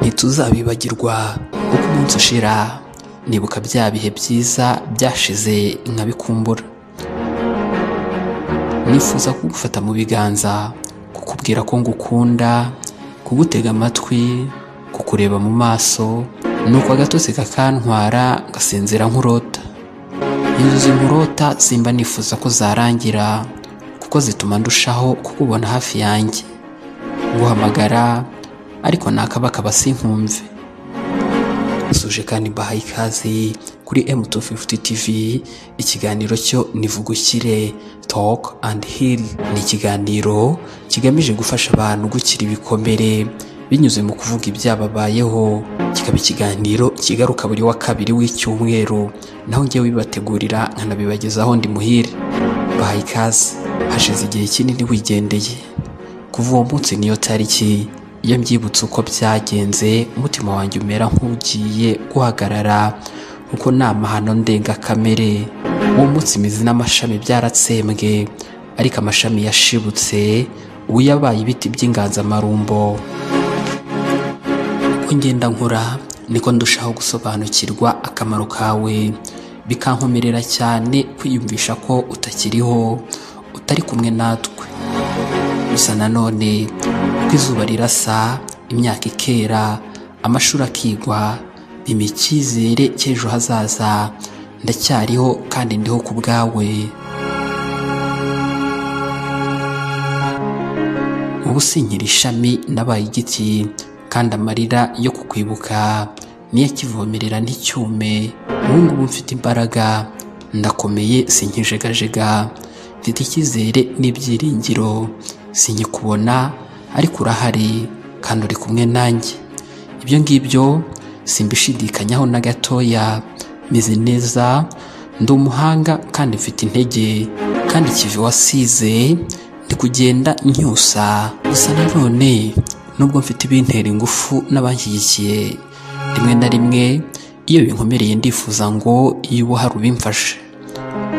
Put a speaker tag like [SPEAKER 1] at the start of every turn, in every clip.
[SPEAKER 1] ntituzabibagirwa uko umunsi ushira nibuka bya bihe byiza byashize nkabikumbura nifuza kugufata mu biganza kukubwira ko ngukunda kugutega amatwi kukureba mu maso nuko agatotsi kakantwara ngasinzira nkurota inzozi nkurota simba nifuza ko zarangira kuko zituma ndushaho kukubona hafi yanjye nguhamagara ariko nakabakaba sinkumve suje kandi mbahaye ikazi kuri M250 TV ikiganiro cyo nivugukire Talk and Heal ni ikiganiro kigamije gufasha abantu gukira ibikomere binyuze mu kuvuga ibyababayeho kikaba ikiganiro kigaruka buri wa kabiri w'icyumweru naho njyewe bibategurira nkanabibagezaho ndi muhire bahaye ikaze hashize igihe kinini wigendeye kuva uwo munsi niyo tariki iyo mbyibutse uko byagenze umutima wanjye umera nk'ugiye guhagarara kuko nta mahano ndengakamere uwo munsi imizi n'amashami byaratsembwe ariko amashami yashibutse ubu yabaye ibiti by'inganzamarumbo uko ngenda nkura niko ndushaho gusobanukirwa akamaro kawe bikankomerera cyane kwiyumvisha ko utakiriho utari kumwe natwe gusa nanone uko izuba rirasa imyaka ikera amashuri akigwa bimpa icyizere cy'ejo hazaza ndacyariho kandi ndiho ku bwawe ubu sinkiri ishami nabaye igiti kandi amarira yo kukwibuka niyo akivomerera nticyume ubu ngubu mfite imbaraga ndakomeye sinkijegajega mfite icyizere n'ibyiringiro sinkikubona ariko urahari kandi uri kumwe nanjye ibyo ngibyo simbishidikanyaho na gatoya meze neza ndi umuhanga kandi mfite intege kandi kivi wasize ndi kugenda ncyusa gusa nanone nubwo mfite ibintera ingufu n'abanshyigikiye rimwe na rimwe iyo binkomereye ndifuza ngo iyo uba hari ubimfashe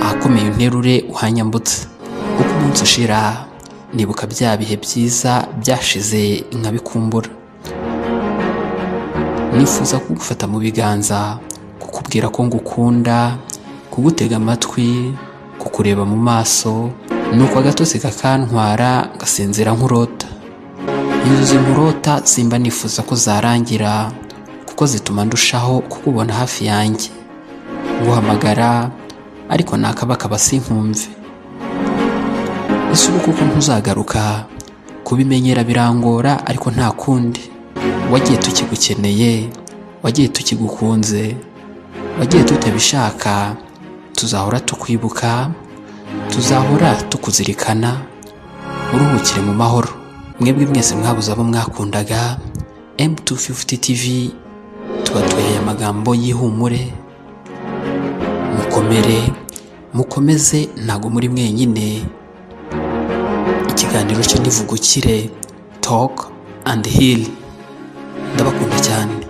[SPEAKER 1] ahakomeye unterure uhanyambutse uko umunsi ushira nibuka bya bihe byiza byashize nkabikumbura nifuza kugufata mu biganza kukubwira ko ngukunda kugutega amatwi kukureba mu maso nuko agatotsi kakantwara ngasinzira nkurota inzozi nkurota simba nifuza ko zarangira kuko zituma ndushaho kukubona hafi yanjye nguhamagara ariko nakabakaba sinkumve ese ubu kuko ntuzagaruka kubimenyera birangora ariko nta kundi wagiye tukigukeneye wagiye tukigukunze wagiye tutabishaka tuzahora tukwibuka tuzahora tukuzirikana uruhukire mu mahoro mwebwe mwese mwabuze abo mwakundaga M250 TV tubatuye amagambo y'ihumure mukomere mukomeze ntabwo muri mwenyine ikiganiro cyo nivugukire talk and heal ndabakunda cyane